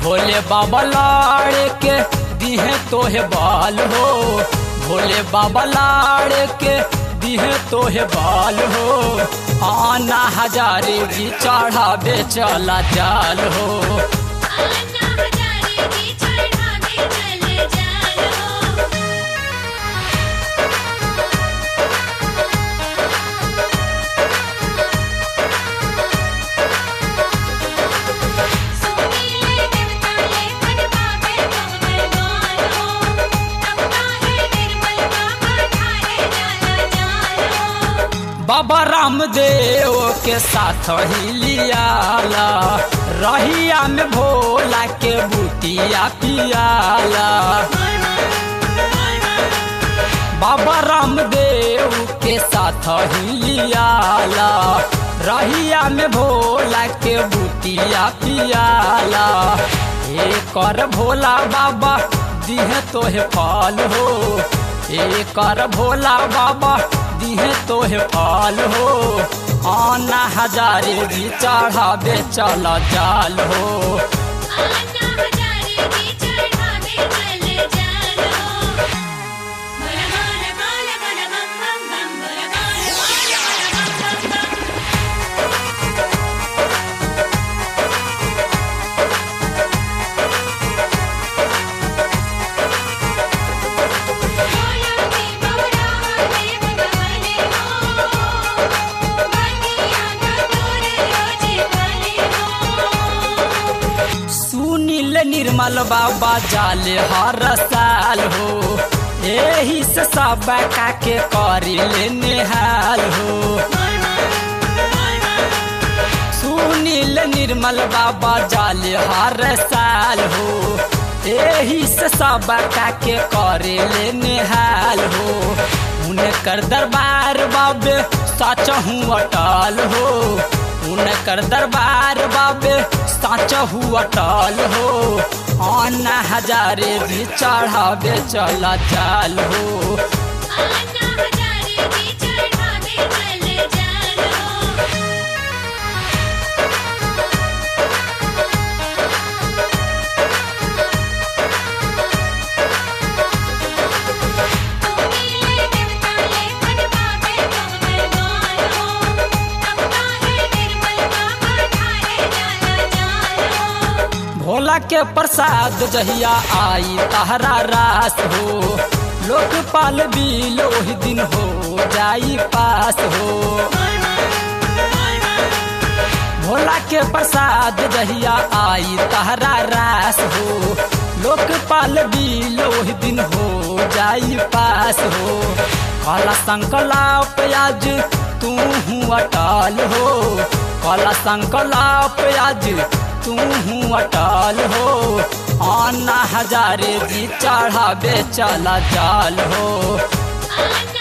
भोले बाबा लाड़ के दिहे तोहे बाल हो भोले बाबा लाड़ के दिहे तोहे बाल हो आना हजारे भी चढ़ावे चला जाल हो आना हजारे की चढ़ावे चले जानो सुनीले देवताले मन पावे कमल गानो तब काहे निर्मल बाबा ठारे जाला जानो बाबा रामदेव के साथ ही लियाला रहिया में भोला के बुतिया पियाला बाबा रामदेव के साथ ही लियाला रहिया में भोला के बुतिया पियाला कर भोला बाबा दिहे तोहे फल हो कर भोला बाबा दिहे तोहे फल हो आना हजारे भी चढ़ावे चला जाल हो आना हजारे की चढ़ावे चले जानो बोल बोल बोल बोल बम बम बम बोल बोल बोल बोल बम बम बम बोलती बौरा देव गवले हो बनिया ना दूर रोजी वाले हो सुनील निर्मल बाबा जाले हर साल हो यही से सब का के करी ले निहाल हो सुनील निर्मल बाबा जाले हर साल हो यही से सब का के करे ले निहाल हो उनकर दरबार बाबे सच हूँ अटल हो उनकर दरबार बाबे सच हूँ अटल हो आना हजारे भी चढ़ावे चला चाल हो आना हजारे की चढ़ावे चले जानो सुनीले देवताले मन पावे कमल गानो तब काहे निर्मल बाबा ठारे जाला जानो भोला के प्रसाद जहिया आई तहरा रास हो लोकपाल बिल ओहि दिन हो जाई पास हो भोला के प्रसाद जहिया आई तहरा रास हो लोकपाल बिल ओहि दिन हो जाई पास हो काला संकलाप आज तू हूँ अटल हो काला संकलाप आज तू हूँ अटल हो आना हजारे जी चढ़ावे चला जाल हो आना